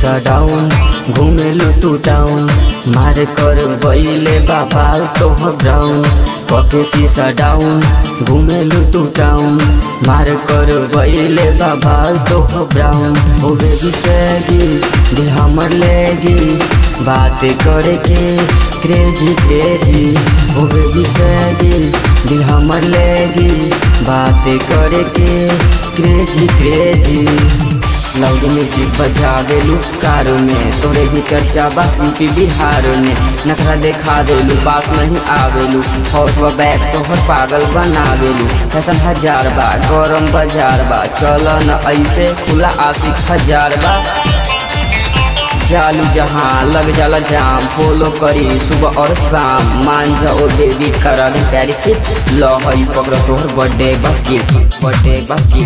शीशा डाउन घुमेलु तू टाउन मार कर बैले बाबाल तोह ब्राउन कके शीशा डाउन घुमेलु तू टाउन मार कर बैले बाबाल तोह ब्राउन ओ बेबी सैगी दिल हमर लेगी बात करे के क्रेजी क्रेजी ओ बेबी सैगी दिल हमर लेगी बात करे के क्रेजी क्रेजी लाउड म्यूजिक बजा देलू कारो में तोरे भी चर्चा बा यूपी बिहार में नखरा देखा देलू बात नहीं आवेलू हौस व बैग तोहर पागल बनावेलू फैशन हजार बा गरम बाजार बा चल न ऐसे खुला आशिक हजार बा चालू जहाँ लग जाला जाम फॉलो करी सुबह और शाम मान जाओ बेबी करा दे प्यारी से लो हई पकड़ तोहर बर्थडे बाकी बर्थडे बाकी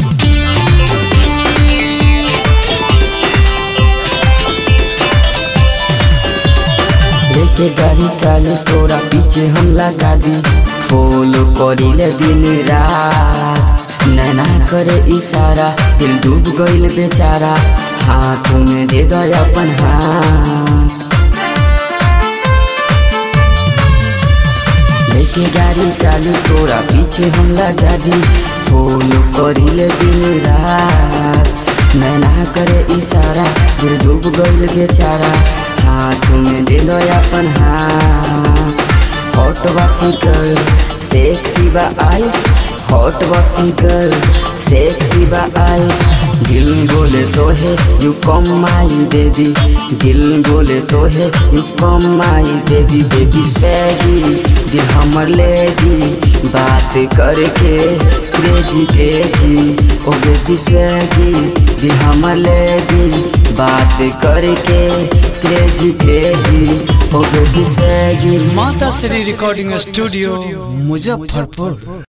लेके गाड़ी काली तोरा पीछे हम लगा दी फॉलो करी ले दिन रात नैना करे इशारा दिल डूब गईल बेचारा हाथों में दे दो अपन हाथ लेके गाड़ी चालू तोरा पीछे हम लगा दी फॉलो करी ले दिन रात नैना करे इशारा दिल डूब गईल बेचारा हाथ में दे दो अपन हाथ हॉट बा फिगर सेक्सी बा आइस हॉट बा फिगर सेक्सी बा आइस दिल बोले तो है यू कम माई बेबी दिल बोले तो है you come my baby baby सैगी दिल हमर लेगी बात करके क्रेजी क्रेजी ओ बेबी सैगी दिल हमर लेगी बात करके क्रेजी क्रेजी ओ बेबी सैगी माता श्री रिकॉर्डिंग स्टूडियो मुजफ्फरपुर